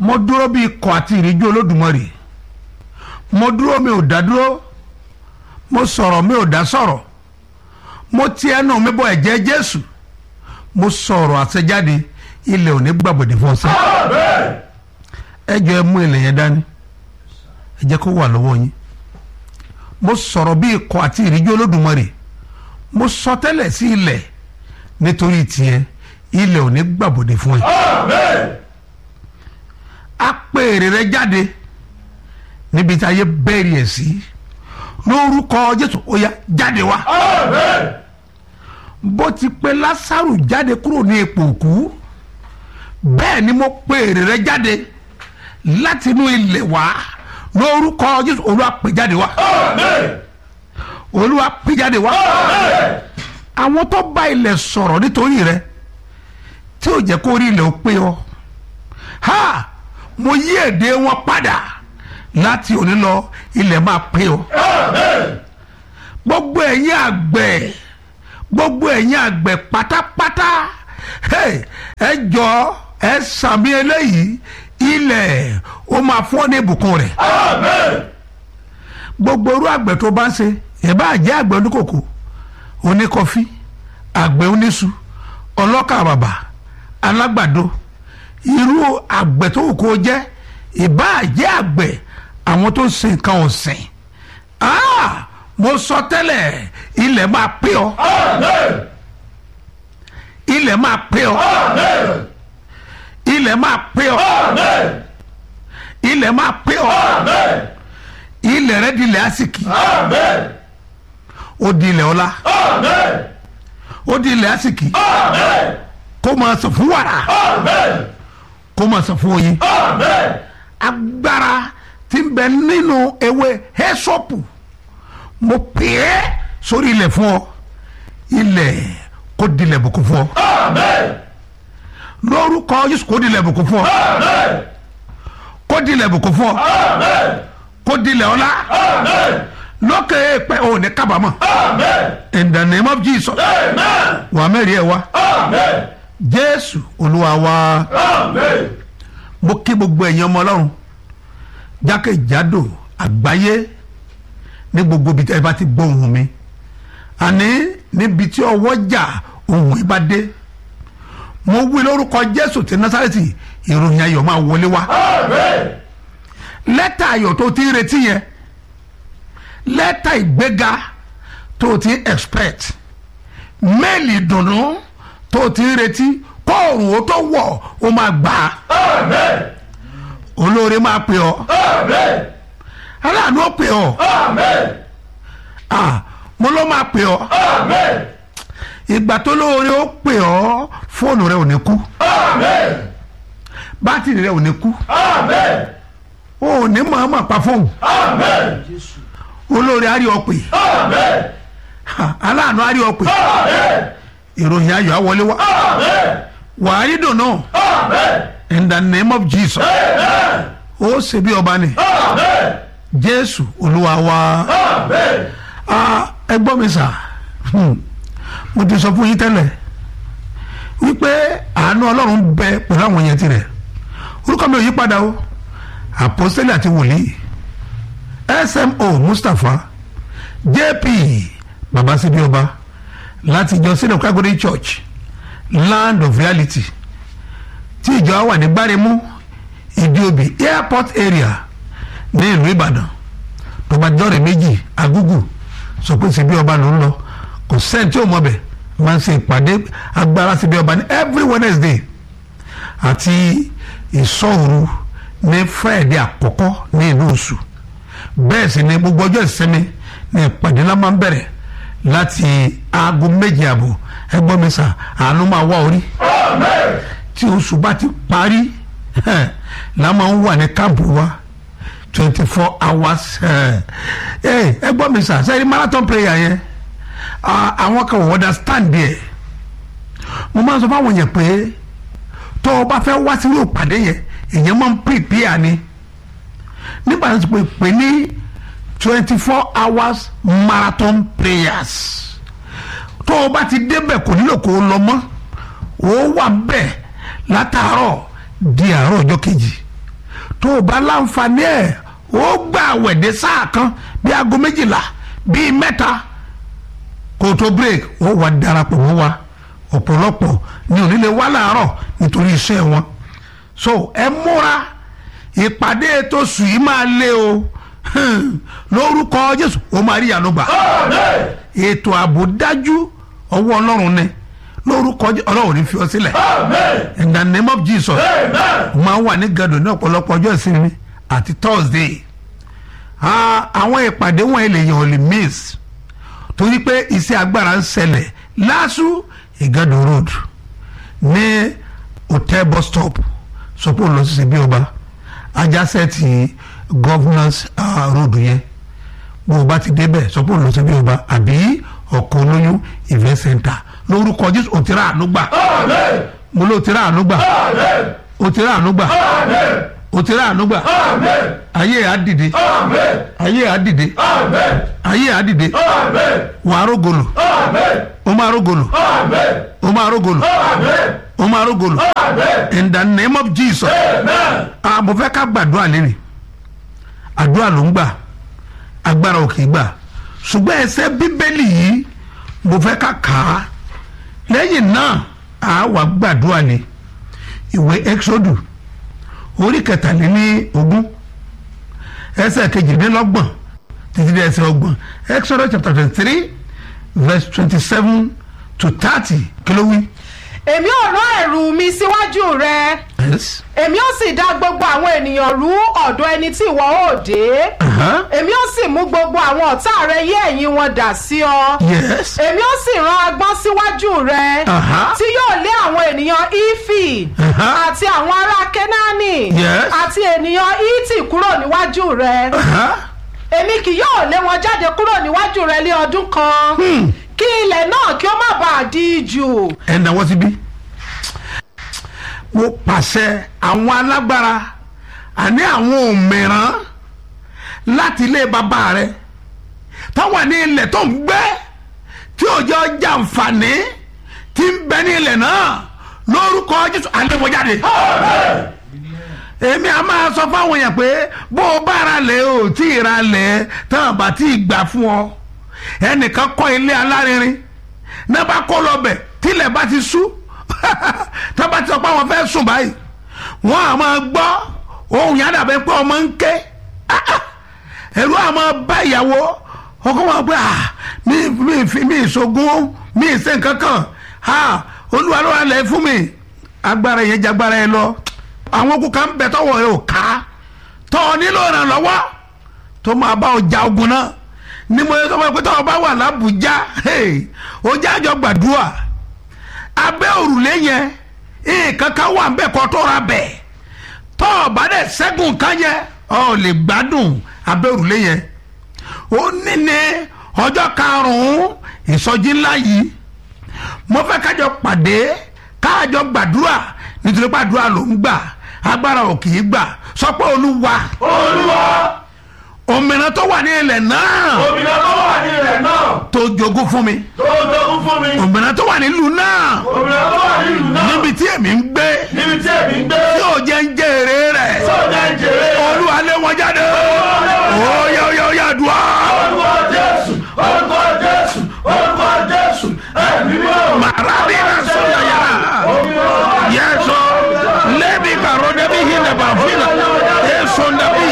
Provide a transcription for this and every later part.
mo dúró bí ikọ̀ àti ìríjú olódùmarè mo dúró mi ò dá dúró mo sọ̀rọ̀ mi ò dá sọ̀rọ̀ mo ti ẹnu mi bọ ẹ̀jẹ̀ jésù mo sọ̀rọ̀ àṣẹjáde ilẹ̀ òní gbàgbọ́dẹ̀ fún ọsẹ ẹ jọ ẹ mú ilẹ̀ yẹn dání ẹ jẹ́ kó wà lọ́wọ́ yín mo sọ̀rọ̀ bí ikọ̀ àti ìríjú olódùmarè mo sọ tẹ́lẹ̀ sí ilẹ̀ nítorí tiẹ̀ ilẹ̀ òní gbàgbọ́dẹ̀ fún ẹ apèrè rẹ jáde níbi tí ayé bẹ́ẹ̀rì ẹ̀ sí lórúkọ jésù ó yá jáde wá bó ti pe lásàrù jáde kúrò ní ipò òkú bẹ́ẹ̀ ni mo pe èrè rẹ jáde láti inú ilẹ̀ wá lórúkọ jésù olúwa pè jáde wá olúwa pè jáde wá àwọn tó bá ilẹ̀ sọ̀rọ̀ nítorí rẹ tí ò jẹ́ kó rí ilẹ̀ ó pé ọ ha mo yí èdè wọn padà láti òní lọ ilẹ̀ máa pé ọ gbogbo ẹ̀yin àgbẹ̀ gbogbo ẹ̀yin àgbẹ̀ pátápátá hey, ẹ jọ ẹ sàmì eléyìí ilẹ̀ ó máa fún ọ ní ìbùkún rẹ̀ gbogbo irú àgbẹ̀ tó bá ń ṣe ìbá jẹ́ àgbẹ̀ oníkòkò oníkọfí àgbẹ̀ oníṣu ọlọ́kà bàbà alágbàdo irú àgbẹ̀ tó wù kó jẹ́ ìbá jẹ́ àgbẹ̀ àwọn tó ń sin nǹkan ọ̀sìn ah mo sọ tẹ́lẹ̀ ilẹ̀ máa pé ọ ilẹ̀ máa pé ọ ilẹ̀ máa pé ọ ilẹ̀ máa pé ọ ilẹ̀ rẹ di ilẹ̀ àsìkì ó di ilẹ̀ ọlá ó di ilẹ̀ àsìkì kó máa sọ fún wàrà kó máa sọ fún oyin agbára tí ń bẹ nínú ewé hẹ́sọ́pù mo pè é sórí ilẹ̀ fún ọ ilẹ̀ kó dilẹ̀ bùkún fún ọ lórúkọ Jésù kó dilẹ̀ bùkún fún ọ kó dilẹ̀ bùkún fún ọ kó dilẹ̀ ọlá lókè èèpẹ̀ ò ní kábàámọ̀ in the name of Jesus wà mẹ́rin ẹ̀ wá Jésù Olúwa wa mo kí gbogbo ẹ̀yin ọmọ Ọlọ́run jákèjádò àgbáyé ní gbogbo ibi tí ẹ bá ti gbọ́ ohùn mi àní níbi tí ọwọ́ jà ohùn ẹ bá dé mo wí lórúkọ Jésù ti Násárẹ́tì ìròyìn ayọ̀ máa wọlé wá lẹ́tà ayọ̀ tó ti ń retí yẹn lẹ́tà ìgbéga tó ti ń expect méèlì ìdùnnú tó ti ń retí kóòrùn ó tó wọ̀ ó máa gbà á olóore máa pè ọ́ aláàánú ó pè ọ́ ah mo ló máa pè ọ́ ìgbà tó lóore ó pè ọ́ fóònù rẹ ò ní kú bátìrì rẹ ò ní kú o ò ní mọ̀ọ́mọ̀ pa fóònù olóore á rí ọ pè aláàánú á rí ọ pè ìròyìn ayọ̀ á wọlé wá wàá rí dùnú in the name of Jesus ó ṣe bí ọba ni Jésù Olúwa wa ẹ gbọ́ mi sà mo ti sọ fún yín tẹ́lẹ̀ wípé àánú Ọlọ́run bẹ pẹ̀lú àwọn yẹn tirẹ̀ orúkọ mi ò yí padà o àpọ́sítélì àti wòlíì smo mustapha jp baba síbi ọba láti ìjọ sílẹ̀ kágódé church land of reality tí ìjọ wà ní gbáremú ìdíobì airport area ní ìlú ìbàdàn tó bá dọ́rẹ̀ méjì agúgù sọ pé síbi ọba ló ń lọ kò sẹ́ni tí ò mọ̀ bẹ̀ máa ń ṣe ìpàdé agbára síbi ọba ní every wednesday àti ìsọ̀rù ní friday àkọ́kọ́ ní ìlú oṣù bẹ́ẹ̀ sì ni gbogbo ọjọ́ ìsinmi ní ìpàdé náà máa ń bẹ̀rẹ̀ láti aago méje àbọ̀ ẹgbọ́n mi sà àánú máa wá orí tí oṣù bá ti parí la máa ń wà ní káàbù wa twenty four hours ẹgbọ́n mi sà sẹ́yìn marathon prayer yẹn àwọn kan wọ́n understand there mo máa ń sọ fáwọn yẹn pé tó o bá fẹ́ wá sí ìpàdé yẹn èèyàn máa ń prepare ni nígbà tó ti pè pé ní twenty four hours marathon prayers tó o bá ti débẹ̀ kò nílò kó o lọ mọ́ o wà bẹ́ẹ̀ látàárọ̀ di àárọ̀ ọjọ́ kejì tó o bá láǹfààní ẹ̀ ó gbà wẹ̀dẹ̀ sáà kan bí aago méjìlá bíi mẹ́ta kó o tó break ó wà darapọ̀ mọ́ wa ọ̀pọ̀lọpọ̀ ní onílé wá láàárọ̀ nítorí iṣẹ́ wọn so ẹ múra ìpàdé tó sùn yìí máa lé o Hmm. lórúkọ Jésù ó máa rí ìyanu gbà ètò ààbò dájú ọwọ́ Ọlọ́run ni lórúkọ Jésù Ọlọ́run ní fi ọ sílẹ̀ in the name of Jesus máa wà ní gàdò ní ọ̀pọ̀lọpọ̀ ọjọ́ ìsinmi àti Thursday Ah, àwọn ìpàdé wọn èlèyàn ò lè miss torí pé iṣẹ́ agbára ń ṣẹlẹ̀ lásù ìgàdò road ní hotel bus stop sọpọ̀ lọ sí ṣebí ọba ajásẹ́ ti governance uh, road yẹn bó o bá ti débẹ̀ sọpọ̀ lọ sí ṣebí ọba àbí ọkọ̀ olóyún event center lórúkọ Jésù òtíra ànúgbà mo ló òtíra ànúgbà òtíra ànúgbà òtíra ànúgbà ayé àdìde ayé àdìde ayé àdìde wàá rógolo o máa rógolo o máa rógolo o máa rógolo in the name of Jesus ah mo fẹ́ ká gbàdúrà lẹ́nu àdúrà ló ń gbà agbára ò kì í gbà ṣùgbọ́n ẹsẹ̀ bíbélì yìí mo fẹ́ ká kà á lẹ́yìn náà a wà gbàdúrà ní ìwé exodus orí kẹtàléní ogún ẹsẹ̀ kejìlélọ́gbọ̀n títí dé ẹsẹ̀ ọgbọ̀n exodus chapter twenty three verse twenty seven to thirty kí ló wí. èmi ò rán ẹ̀rù mi síwájú rẹ yes. èmi ó sì dá gbogbo àwọn ènìyàn rú ọ̀dọ̀ ẹni tí ìwọ ó dé Uh-huh. èmi ó sì mú gbogbo àwọn ọ̀tá rẹ yí ẹ̀yìn wọn dà sí ọ yes. èmi ó sì rán agbọ́n síwájú rẹ Uh-huh. tí yóò lé àwọn ènìyàn ífì Uh-huh. àti àwọn ará kẹ́náánì Yes. àti ènìyàn íìtì kúrò níwájú rẹ Uh-huh. èmi kì yóò lé wọn jáde kúrò níwájú rẹ ní ọdún kan Hmm. kí ilẹ̀ náà kí ó má bàa di jù ẹ̀ ń dáwọ́ síbí. mo pàṣẹ àwọn alágbára àní àwọn òmìrán láti ilé bàbá rẹ táwọn ní ilẹ̀ tó ń gbé tí òjò jàǹfààní tí ń bẹ ní ilẹ̀ náà lórúkọ Jésù àlewọjáde. èmi a máa sọ fáwọn èèyàn pé bó o bá ra lẹ̀ o tí ì ra lẹ̀ tán bá tí ì gbà fún ọ ẹnìkan kọ́ ilé alárinrin náà bá kó lọ bẹ̀ tílẹ̀ bá ti sú tá bá ti sọ pé àwọn fẹ́ sùn báyìí wọ́n á máa gbọ́ ohun yẹn dàbẹ́ pé ọmọ ń ké ẹ̀rú á máa bá ìyàwó ọkọ wọn pé ah mi mi fi mi ìṣògùn mi ìṣe nǹkan kan ah olúwa ló wà lẹ́ fún mi agbára yẹn jagbára yẹn lọ àwọn okùn kan bẹ tọwọ́ rẹ ò ká tọ́ ọ nílò ìrànlọ́wọ́ tó máa bá ọjà ogun náà ní mo yẹ kọ́ pé tọ́wọ́ bá wà lábùjá ọjà àjọ gbàdúrà abẹ́ òrùlé yẹn nǹkan kan wà nbẹ kọ́ tó ra bẹ̀ tọ́ ọ bá dẹ̀ ṣẹ́gun kan yẹn ọ lè gbádùn abẹ́ òrùlé yẹn ó ní ní ọjọ́ karùn-ún ìsọjí ńlá yìí mo fẹ́ kájọ pàdé kájọ gbàdúrà nítorí pàdúrà ló ń gbà agbára ò kì í gbà sọ pé olúwa olúwa òmìnira tó wà ní ilẹ̀ náà òmìnira tó wà ní ilẹ̀ náà tó jogún fún mi tó jogún fún mi òmìnira tó wà nílùú náà òmìnira tó wà ní ìlú náà níbi tí èmi ń gbé níbi tí èmi ń gbé tí ò jẹ́ ń jẹ́ èrè rẹ̀ sọ́jà ń jèrè olúwa lé wọn jáde óyá óyá óyá dùá. orúkọ jésù orúkọ jésù orúkọ jésù ẹ̀mí mímọ́ màrádì náà sọ̀rọ̀ yàrá yẹ́sọ lẹ́bi kàró débi hinẹ̀ bá fìlà èso nàbí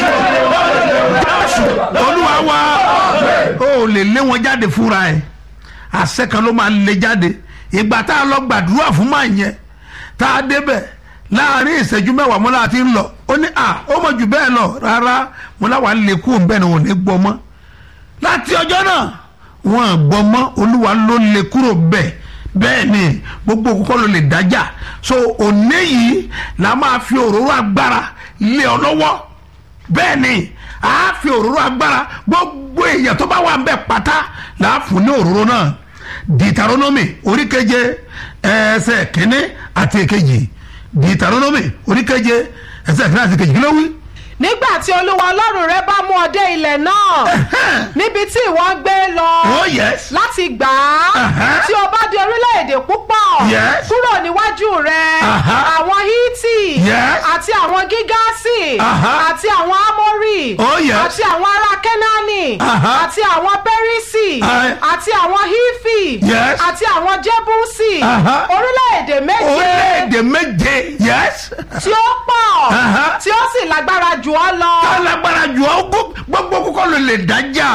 jésù olúwa wa ó lè lé wọn jáde fúnra ẹ̀ àṣẹ kan ló máa lé jáde ìgbà tá a lọ gbàdúrà fún màá yẹn tá a débẹ̀ láàrin ìṣẹ́jú mẹ́wàá mọ́lá ti ń lọ ó ní à ó mọ̀ jù bẹ́ẹ̀ lọ rárá mọ́lá wà lè kú òun bẹ́ẹ̀ ni òun ní gbọ́ mọ́ láti ọjọ́ náà wọn à gbọ́ mọ́ olúwa ló lè kúrò bẹ́ẹ̀ bẹ́ẹ̀ ni gbogbo kókó ló lè dájà so òní yìí la máa fi òróró agbára lé ọ lọ́wọ́ bẹ́ẹ̀ ni a fi òróró agbára gbogbo èèyàn tó bá wà ń bẹ̀ pátá là á fún ní òróró náà dìtàrónọ́mì oríkeje ẹsẹ̀ kínní àti èkejì dìtàrónọ́mì oríkeje ẹsẹ̀ kínní àti èkejì kí ló wí. nígbà tí olúwa ọlọ́run rẹ bá mú ọ dé ilẹ̀ náà níbi tí ìwọ ń gbé lọ oh yes láti gbà á Uh-huh. tí o bá di orílẹ̀-èdè púpọ̀ Yes. kúrò níwájú rẹ Uh-huh. àwọn hítì Yes. àti àwọn gígáàsì Uh-huh. àti àwọn ámórì Oh, yes. àti àwọn ará kẹ́nání Uh-huh. àti àwọn pẹ́rísì Uh, àti àwọn hífì Yes. àti àwọn jẹ́búsì Uh-huh. orílẹ̀-èdè méje orílẹ̀-èdè méje yes tí ó pọ̀ Uh-huh. tí ó sì lágbára jù ọ́ lọ. alágbára jù ọ́ gbó- gbogbo kókó ló lè dájà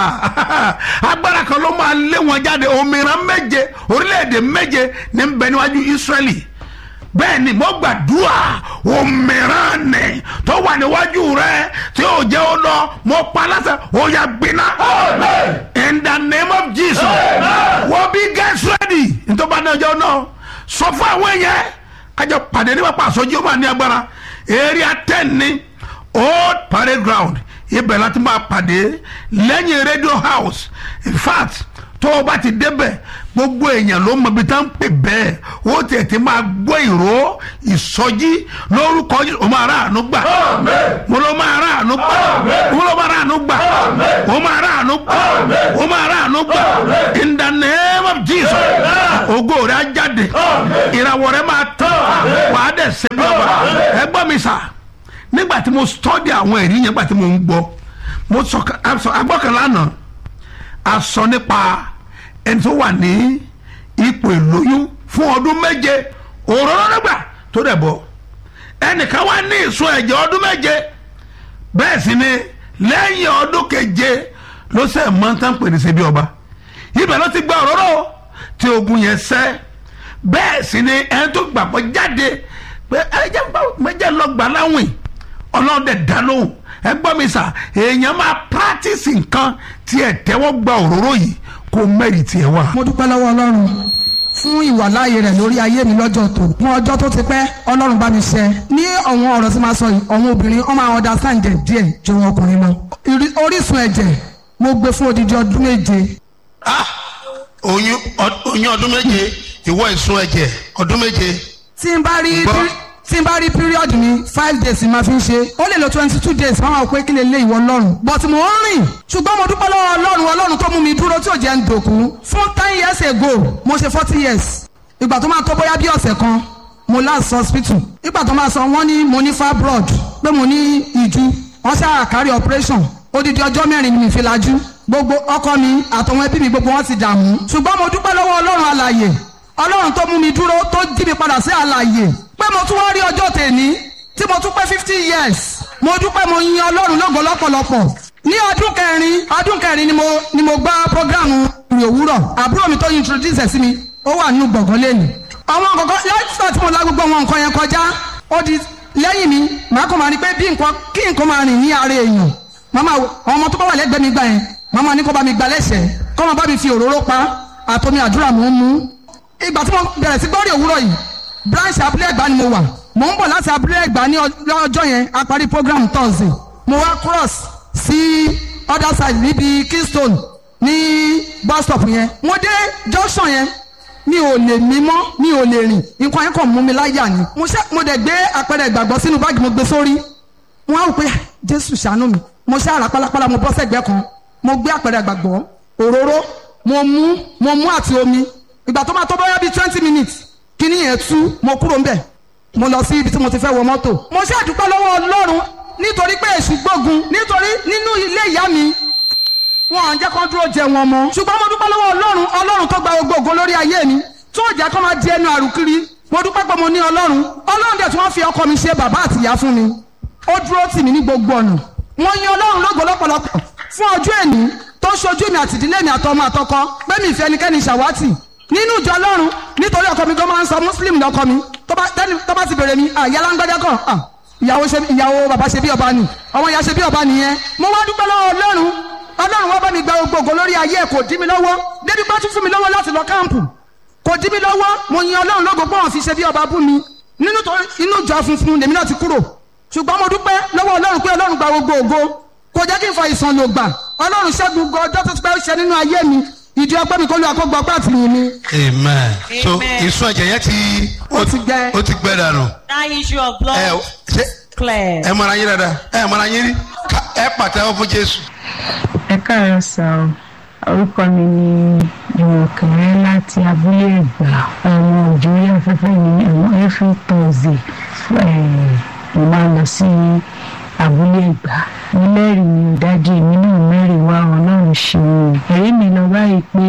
agbára kan ló máa lé wọn jáde òmìnira méje orílẹ̀-èdè méje ní bẹ níwájú Ísírẹ́lì bẹ́ẹ̀ ni mo gbàdúrà òmìnira nì tó wà níwájú rẹ tí ó jẹ́ ó lọ mo pa láṣẹ ó yà gbiná in the name of Jesus wọ́n bí get ready nítorí ní ọjọ́ náà sọ fún àwọn èèyàn kájọ pàdé nípa pàṣọjú ó máa ní agbára area ten ní old parade ground ibẹ̀ láti máa pàdé lẹ́yìn radio house in fact tó o bá ti débẹ̀ gbogbo èèyàn ló mọ ibi tá ń pè bẹ́ẹ̀ ó tètè máa gbọ́ ìró ìsọjí lórúkọ Jésù. o máa rà àánú gbà mo ló máa rà àánú gbà mo ló máa rà àánú gbà o máa rà àánú gbà o máa rà àánú gbà in the name of Jesus ògo rẹ̀ á jáde ìràwọ̀ rẹ̀ máa tán wàá dẹ̀ ṣe bí ọba ẹ gbọ́ mi sà nígbà tí mo study àwọn ẹ̀rí yẹn nígbà tí mo ń gbọ́ mo sọ agbọ́kànlá náà a sọ nípa ẹni tó wà ní ipò ìlóyún fún ọdún méje òróró nígbà tó dẹ̀ bọ̀ ẹnìkan wá ní ìsun ẹ̀jẹ̀ ọdún méje bẹ́ẹ̀ sì ni lẹ́yìn ọdún keje ló sẹ́ mọ́tàn pè ní ṣebí ọba ibẹ̀ ló ti gba òróró tí ogun yẹn sẹ́ bẹ́ẹ̀ sì ni ẹni tó gbàgbọ́ jáde pé ẹ̀jẹ̀ méjì lọ gbà láwìn ọlọ́dẹ dá lóhùn ẹ gbọ́ mi sà èèyàn máa pírátìsì nǹkan tí ẹ tẹ́wọ́ gba òróró yìí kó mẹ́rì tiẹ̀ wá. mo dúpẹ́ lọ́wọ́ ọlọ́run fún ìwàláàyè rẹ̀ lórí ayé mi lọ́jọ́ tó fún ọjọ́ tó ti pẹ́ ọlọ́run bá mi ṣe ní ọ̀wọ́n ọ̀rọ̀ tí máa sọ yìí ọ̀wọ́n obìnrin ọmọ àwọn understand díẹ̀ díẹ̀ ju wọn ọkùnrin lọ Ìrí- orísun ẹ̀jẹ̀ mo gbé fún odidi ọdún méje Ah, oyún ọ- oyún ọdún méje ìwọ ìsun ẹ̀jẹ̀ ọdún méje. tí n bá rí Gbọ́. pírí- tí n bá rí period mi five days ni màá fi ń ṣe ó lè lo twenty two days máa wà pé kí lè lé ìwọ ọlọ́run but mo ń rìn ṣùgbọ́n mo dúpẹ́ lọ́wọ́ ọlọ́run ọlọ́run tó mú mi dúró tí ò jẹ́ ń dòkú fún ten years ago mo ṣe forty years ìgbà tó máa tó bóyá bí ọ̀sẹ̀ kan mo last hospital ìgbà tó máa sọ wọ́n ní mo ní fibroid pé mo ní ìju wọ́n ṣáà kárí operation odidi ọjọ́ mẹ́rin ni mi fi lajú gbogbo ọkọ mi àtọwọn ẹbí mi gbogbo wọn ti dààmú ṣùgbọ́n mo dúpẹ́ lọ́wọ́ ọlọ́run alàyè ọlọ́run tó mú mi dúró tó jí mi padà sí àlàyé pé mo tún wá rí ọjọ́ tèmi tí mo tún pé fifty years mo dúpẹ́ mo yin ọlọ́run lógo lọ́pọ̀lọpọ̀ ní ọdún kẹrin ọdún kẹrin ni mo ni mo gbá programu ìrìn òwúrọ̀ àbúrò mi tó introduce ẹ̀ sí mi ó wà nínú gbọ̀ngàn lẹ́nu àwọn kọ̀ọ̀kan lẹ́yìn tí mo la gbogbo àwọn nǹkan yẹn kọjá ó di lẹ́yìn mi màá kàn máa rí pé bí nǹkan kí nǹkan máa rìn ní ara èèyàn màmá àwọn ọmọ tó bá wà lẹ́gbẹ̀ẹ́ mi gbà yẹn màmá ní kó bá mi gbà lẹ́sẹ̀ kó máa bá mi fi òróró pa àtomi àdúrà mò ń mú ìgbà tí mo bẹ̀rẹ̀ sí gbọ́rí òwúrọ̀ yìí branch abúlé ẹ̀gbá ni mo wà mò ń bọ̀ láti abúlé ẹ̀gbá ní ọjọ́ yẹn a parí program thursday mo wá cross sí other side níbi keystone ní bus stop yẹn mo dé junction yẹn mi ò lè mí mọ́ mi ò lè rìn nǹkan yẹn kàn mú mi láyà ni mo ṣe mo dẹ̀ gbé àpẹẹrẹ ìgbàgbọ́ sínú báàgì mo gbé sórí wọn á rò pé jésù ṣàánú mi mo ṣe àrà pálapàla mo bọ́ sẹ́gbẹ́ kan mo gbé àpẹẹrẹ ìgbàgbọ́ òróró mo mú mo mú àti omi ìgbà tó máa tó bóyá bíi twenty minutes kíní yẹn tú mo kúrò ńbẹ̀ mo lọ sí ibi tí mo ti fẹ́ wọ mọ́tò mo ṣe àdúpẹ́ lọ́wọ́ ọlọ́run nítorí pé èṣù gbógun nítorí nínú ilé ìyá mi wọn à ń jẹ́ kó dúró jẹ wọn mọ́ ṣùgbọ́n mo dúpẹ́ lọ́wọ́ ọlọ́run ọlọ́run tó gba gbogbo ògo lórí ayé mi tó jẹ́ kó máa di ẹnu àrùkiri mo dúpẹ́ pé mo ní ọlọ́run ọlọ́run dẹ̀ tí wọ́n fi ọkọ mi ṣe bàbá àtìyá fún mi ó dúró tì mí ní gbogbo ọ̀nà mo yin ọlọ́run lógo lọ́pọ̀lọpọ̀ fún ọjọ́ èní tó ṣojú mi àti ìdílé mi àtọmọ àtọkọ pé mi ìfẹ́ ẹnikẹ́ni ṣàwátì nínú ìjọ ọlọ́run nítorí ọkọ mi gan máa ń sọ muslim lọkọ mi tó bá tẹ́ni tó bá ti bèrè mi àyà láńgbájá kan ah, ìyàwó ṣe ìyàwó bàbá ṣe bí ọba ni àwọn ìyá ṣe bí ọba nìyẹn mo wá dúpẹ́ lọ́wọ́ ọlọ́run ọlọ́run wá bá mi gba gbogbo ògo lórí ayé ẹ̀ kò dí mi lọ́wọ́ débi bá tún fún mi lọ́wọ́ láti lọ káàmpù kò dí mi lọ́wọ́ mo yin ọlọ́run lógo pé wọ́n fi ṣe bí ọba bú mi nínú tó inú ìjọ funfun lèmi náà ti kúrò ṣùgbọ́n mo dúpẹ́ lọ́wọ́ ọlọ́run pé ọlọ́run gba gbogbo ògo kò jẹ́ kí n fa ìsàn lò gbà ọlọ́run ṣẹ́gun gbọ́ ọjọ́ tó ti pẹ́ ó ṣe nínú ayé mi ìdí ọpẹ́ mi kó lu àkógbọ ọpẹ́ àtìlẹyìn mi amen. so Amen. ìsun ẹ̀jẹ̀ yẹn ti Ó ti gbẹ. ó ti gbẹ dànù. that issue of blood. ẹ ṣé clear. ẹ mọ̀ra yín dáadáa ẹ mọ̀ra yín rí Ká- ẹ pàtẹ́wọ́ fún jésù. ẹ káàárọ̀ sá o orúkọ mi ni ìwọ̀nkẹ̀rẹ́ láti abúlé ẹ̀gbá àwọn òjòrí afẹ́fẹ́ ní ẹ̀wọ̀n every thursday eh, mo máa ń lọ sí abúlé ẹ̀gbá mo lẹ́rìí mi ò dájú èmi náà mẹ́rìí wá ọlọ́run ṣeun ẹ̀rí mi lọ báyìí pé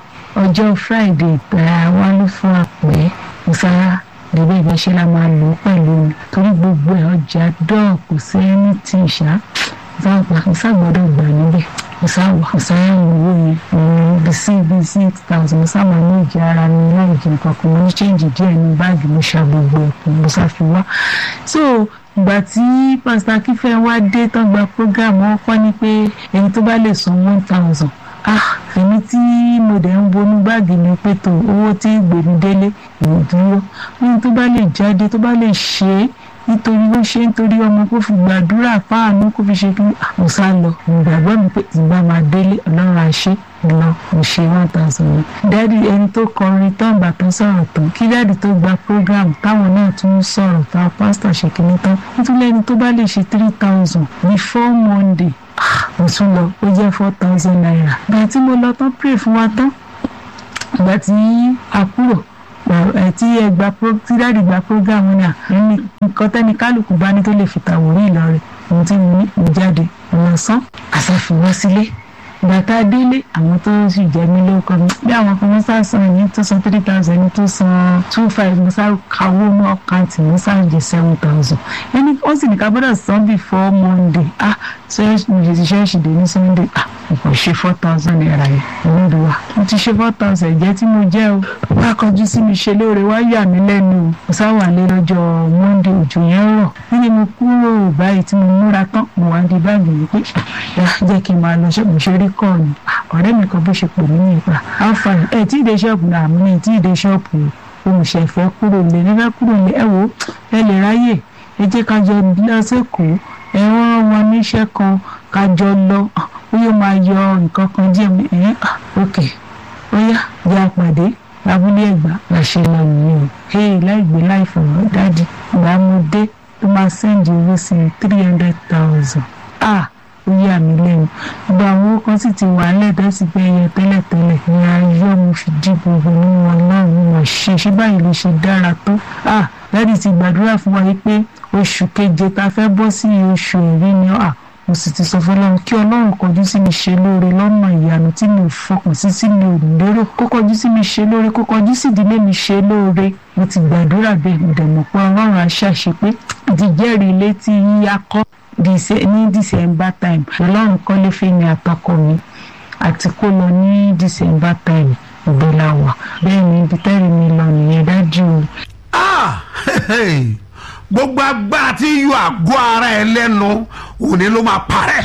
ọjọ́ friday ìgbà wa ló fún àpẹ́ mo sára lẹ́gbẹ́ ìgbésẹ̀ la máa lò ó pẹ̀lú mi torí gbogbo ẹ̀ ọjà dọ́ọ̀ kò sí ẹni tí ì ṣá sáàpà ìsàgbọ́dọ̀ gbà níbẹ̀ ìsàwọ̀ ìsàyẹ̀wò owó yẹn ìrìn bí sí bí six thousand mo sábà ní ìjì ara mi láì jẹ nǹkan kan mo ní change díẹ̀ ní báàgì mo ṣa gbogbo ẹ̀kún mo sáfi wá. so ìgbà tí pásítọ̀ akífẹ́ wá dé tán gba program wọn kọ́ ni pé ẹni tó bá lè san one thousand ah èmi tí mo dẹ̀ ń bonú báàgì mi pé tó owó tí gbèmí délé ìdúró ní tó bá lè jáde tó bá lè ṣe é nítorí ó ṣe nítorí ọmọ kó fi gbàdúrà fáànù kó fi ṣe kí mo sá lọ ìgbàgbọ́ mi pé ìgbà máa délé ọlọ́run àṣẹ lọ mo ṣe one thousand naira. dáàdi ẹni tó kọrin tán bàtán sọ̀rọ̀ tán kí dáàdi tó gba program táwọn náà tún ń sọ̀rọ̀ táwọn pásítọ̀ ṣe kìíní tán nítorí ẹni tó bá lè ṣe three thousand before monday ah, mo tún lọ ó jẹ́ four thousand naira. ìgbà tí mo lọ tán pray fún wa tán ìgbà tí a kúrò ẹ tí ẹ gba pro tí dáàdi gba program náà ní nǹkan tẹ́ni kálukú bá ní tó lè fi tàwórí ìlọrin ohun tí mo ní mo jáde ọlọ́sán àṣàfihàn sílé ìgbà tá a délé àwọn tó sì jẹ mí lórúkọ mi bí àwọn kan mọ́sá san ẹni tó san three thousand ẹni tó san two five mọ́sá kawó mọ́ àkáǹtì mọ́sá jẹ seven thousand ẹni wọ́n sì ní ká gbọ́dọ̀ san before monday ah ṣọ́ọ̀ṣì mo ṣe ti ṣọ́ọ̀ṣì dé ní sunday ah mo kàn ṣe four thousand naira yẹn olódùwà mo ti ṣe four thousand jẹ́ tí mo jẹ́ o wá kọjú sí mi ṣe lóore wá yà mí lẹ́nu o mo sáwà lé lọ́jọ́ monday òjò yẹn rọ̀ níbi mo kúrò báyìí tí mo múra tán mo wá di báàgì mi pé yá jẹ́ kí n máa lọ ṣọ́ọ̀bù ṣe rí kọ́ ni ọ̀rẹ́ mi kan bó ṣe pè mí nípa alfa ẹ̀ tí ì dé ṣọ́ọ̀bù náà àmì ní tí ì dé ṣọ́ọ̀bù olùṣẹ̀fẹ́ kúrò lé nífẹ̀ẹ́ kúrò lé ẹ wò ẹ lè ráyè ẹ jẹ́ ká jọ lọ sẹ́kọ̀ọ́ ẹ wọ́n wọn níṣẹ́ kan ká jọ lọ ó yóò máa yọ nǹkan kan díẹ̀ mi ẹ̀ ok ó yá jẹ́ àpàdé lábúlé ẹ̀gbá la ṣe lọ nìyẹn o hey láìgbé láìfọ̀rọ̀ dáàdi ìgbà mo dé tó máa sẹ́ǹdì owó sí i three hundred thousand ah ó yà mí lẹ́nu gbogbo àwọn owó kan sì ti wà lẹ́ẹ̀dọ́ sí pé ẹyẹ tẹ́lẹ̀tẹ́lẹ̀ ní ayọ́ mo fi dí gbogbo nínú wọn náà mo mọ̀ ṣe ṣé báyìí ló ṣe dára tó ah dáàdi ti gbàdúrà fún wa yìí pé oṣù keje ta fẹ́ bọ́ sí oṣù ẹ̀rí ni ah mo sì ti sọ fọlọ́run kí ọlọ́run kọjú sí mi ṣe lóore lọ́nà ìyanu tí mi ò fọkàn sí tí mi ò lérò kó kọjú sí mi ṣe lóore kó kọjú sí ìdílé mi ṣe lóore mo ti gbàdúrà bẹ́ẹ̀ mo dẹ̀ mọ̀ pé ọlọ́run á ṣàṣe pé ìdíjẹ́rìí ilé tí yíyá kọ́ ní december time ọlọ́run kọ́lé fẹ́mi àtọkọ mi àti kó lọ ní december time ìgbéla wà bẹ́ẹ̀ ni ibi tẹ́rì mi lọ nìyẹn dájú o. ah gbogbo agbára tí yọ àgọ́ ara ẹ lẹ́nu òní ló máa parẹ́.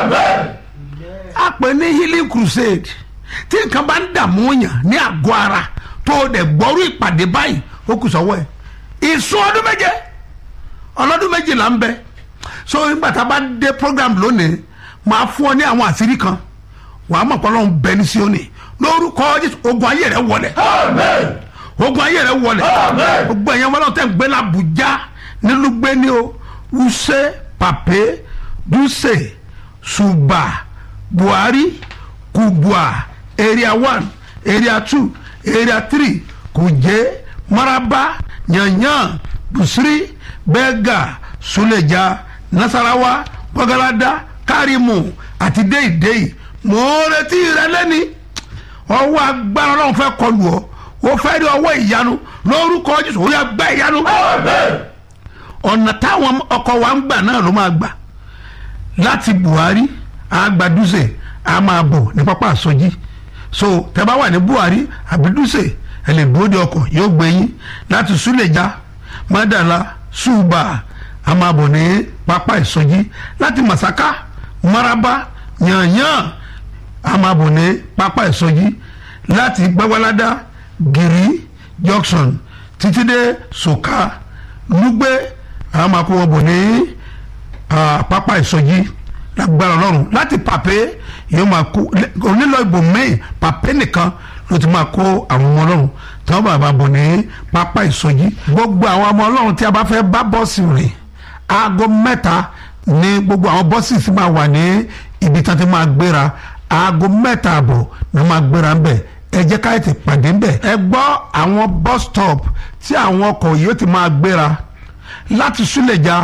a pè ní healing crusade tí nǹkan bá ń dààmú yàn ní àgọ́ ara tó o dẹ̀ gbọ́rú ìpàdé báyìí ó kù sọ́wọ́ ẹ̀ ìsún ọdún méje ọlọ́dún méje là ń bẹ so nígbà tá a bá dé program lónìí máa fún ọ ní àwọn àṣírí kan wàá mọ̀ pé ọlọ́run bẹ ní Síónì lórúkọ Jésù ogun ayé rẹ wọlẹ̀ ogun ayé rẹ wọlẹ̀ gbogbo ẹ̀yàn wọn lọ́wọ́ tẹ̀ ń gbé l'Abuja nílùú gbé ní o Wuse Pape Dutse Suba Buhari Kubwa area one area two area three Kuje Maraba Yanyan Busiri Bega Suleja Nasarawa Bagalada Karimu àti Deidei mo retí rẹ lẹ́ni ọwọ́ agbára ọlọ́run fẹ́ kọlù ọ ó fẹ́ rí ọwọ́ ìyanu lórúkọ Jésù ó yá gbá ìyanu ọ̀nà táwọn ọkọ̀ wa ń gbà náà ló máa gbà láti Buhari àgbàdúsè a máa bọ̀ ní pápá àsọjí so tẹ́ bá wà ní Buhari àbídúsè ẹ lè dúró de ọkọ̀ yóò gbé yín láti Súlẹ̀já Mádàlá Súbà a máa bọ̀ ní pápá ìsọjí láti Màsáká Maraba Yànyàn a máa bọ̀ ní pápá ìsọjí láti Gbágbáládá Gìrì Junction títí dé Sòká Lúgbé a máa kó wọn bọ̀ ní pápá ìsọjí lágbára Ọlọ́run láti Pàpé yóò máa kó onílọ ìbò mẹ́yìn Pàpé nìkan ló ti máa kó àwọn ọmọ Ọlọ́run tí wọ́n bá bá bọ̀ ní pápá ìsọjí gbogbo àwọn ọmọ Ọlọ́run tí a bá fẹ́ bá bọ́ọ̀sì rìn aago mẹ́ta ní gbogbo àwọn bọ́sì sì máa wà ní ibi tí wọ́n ti máa gbéra aago mẹ́ta àbọ̀ ni wọ́n máa gbéra ń bẹ̀ ẹ jẹ́ ká ètè pàdé ń bẹ̀. ẹ gbọ́ àwọn bus stop tí àwọn ọkọ̀ yìí ti máa gbéra láti Súlẹ̀jà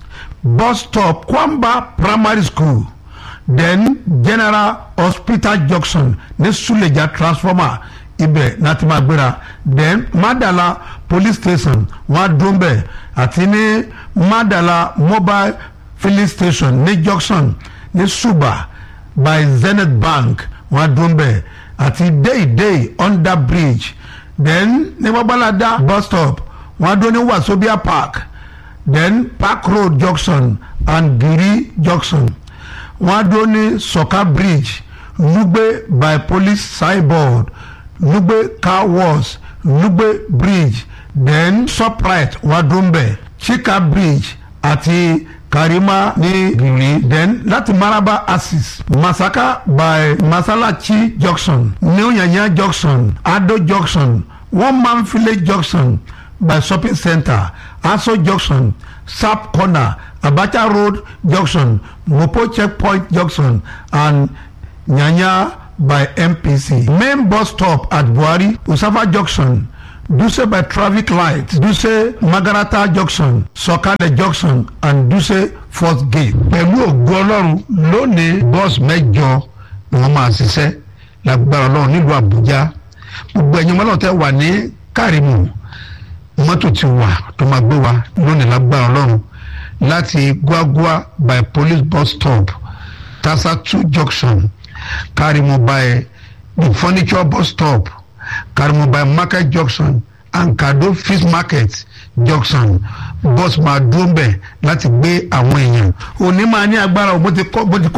bus stop Kwamba primary school then General Hospital junction ní Súlẹ̀jà transformer ibẹ̀ láti máa gbéra then Madala police station wọ́n á dún bẹ̀ àti ní Madala mobile filling station ní junction ní Suba by Zenith Bank wọ́n á dún bẹ̀ àti Deidei under bridge then ní Babalada bus stop wọ́n á dún ní Wasobia park then Park Road junction and Giri junction wọ́n á dún ní Soka bridge Lugbe by police signboard Lugbe car wash Lugbe bridge then Shoprite wọ́n á dún bẹ̀ Chika bridge àti Karima ní Giri then láti Maraba Axis Masaka by Masalachi junction New Yanya junction Ado junction One Man Village junction by shopping center Aso junction Sap corner Abacha road junction Mopo checkpoint junction and Nyanya by MPC main bus stop at Buhari Usafa junction Duse by traffic light Duse Magarata junction Sọ̀kalẹ̀ junction and Duse fourth gate. pẹ̀lú ògo ọlọ́run lónìí bọ́ọ̀sì mẹ́jọ ni wọ́n máa ṣiṣẹ́ lágbára ọlọ́run nílùú Àbújá gbogbo ẹ̀yin ọmọlọ́run tẹ́ wà ní Kárìmù mọ́tò ti wà tó máa gbé wa lónìí lágbára ọlọ́run láti Gwagwa by police bus stop Tasatu junction Kárìmù by the furniture bus stop Karimu by market junction and Kado fish market junction bus máa dúró bẹ̀ láti gbé àwọn èèyàn. òní máa ní agbára bó ti kọ́ bó ti kọ́.